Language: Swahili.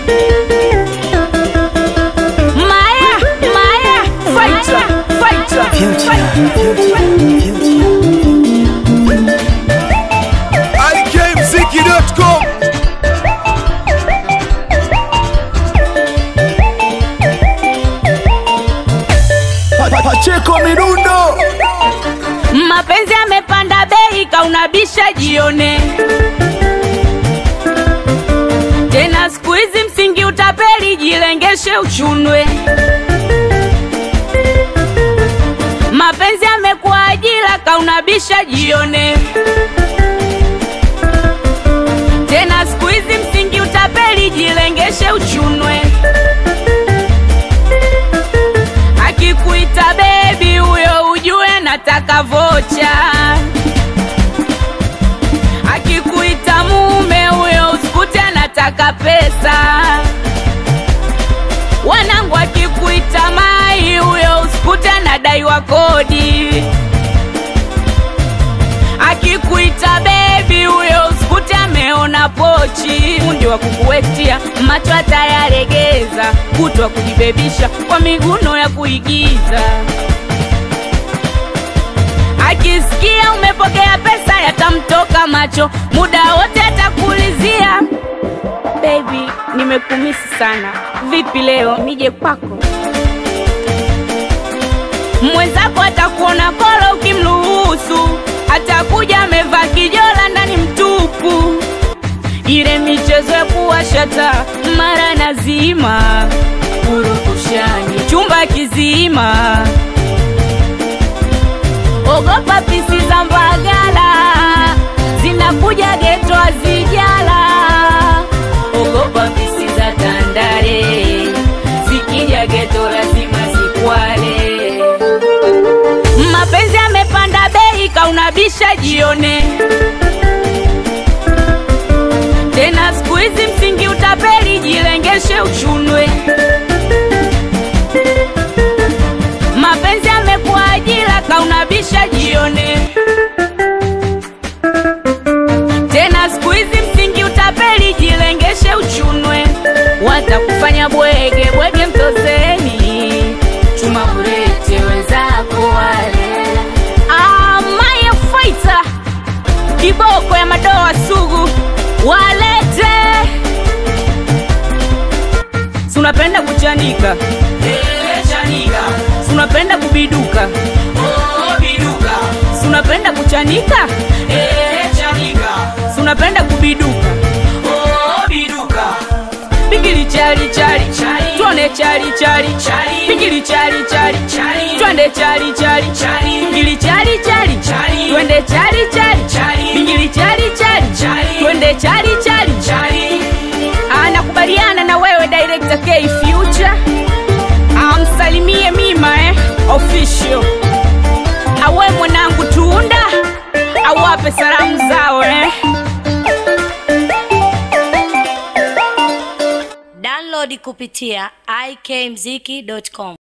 Maya, Maya, fighter, fighter, ikmziki.com Pacheko Mirundo Mapenzi yamepanda bei, kaunabisha jione tena. Siku hizi msingi utapeli, jilengeshe uchunwe. Mapenzi yamekuwa ajira, kaunabisha jione tena. Siku hizi msingi utapeli, jilengeshe uchunwe. Akikuita bebi, huyo ujue nataka vocha. Akikuita mume, huyo usikute nataka pesa. Wanangu, akikuita mai, huyo usikute nadaiwa kodi. Akikuita bebi, huyo usikute ameona pochi. Fundi wa kukuwetia macho atayalegeza, kutwa kujibebisha kwa miguno ya kuigiza. Akisikia umepokea pesa, yatamtoka macho, muda wote atakuulizia baby, nimekumisi sana, vipi leo nije kwako? Mwenzako atakuona kolo ukimruhusu, atakuja amevaa kijola ndani mtupu, ile michezo ya kuwashata mara nazima, purukushani chumba kizima, ogopa pisi za Mbagala zinakuja geto azijala, ogopa pisi za Tandale zikija geto lazima zikwale. Mapenzi yamepanda bei, kaunabisha jione tena. Siku hizi msingi utapeli, jilengeshe uchunwe. Mapenzi yamekuwa ajira, kaunabisha jione tena. Siku hizi msingi utapeli, jilengeshe uchunwe. Watakufanya bwege bwege, mtozeni chuma burete wenzako wale. Ah, Maya Fighter kiboko ya madoa sugu walete. Si unapenda kuchanika Si unapenda kubiduka Si unapenda kuchanika Si unapenda kubiduka Bigili chali chali twende chali chali Bigili chali chali twende chali chali Bigili chali chali twende chali chali Bigili chali chali twende chali chali Anakubaliana na wewe director K Future amsalimie Mima eh official awe mwanangu Tunda awape salamu zao eh Download kupitia ikmziki.com.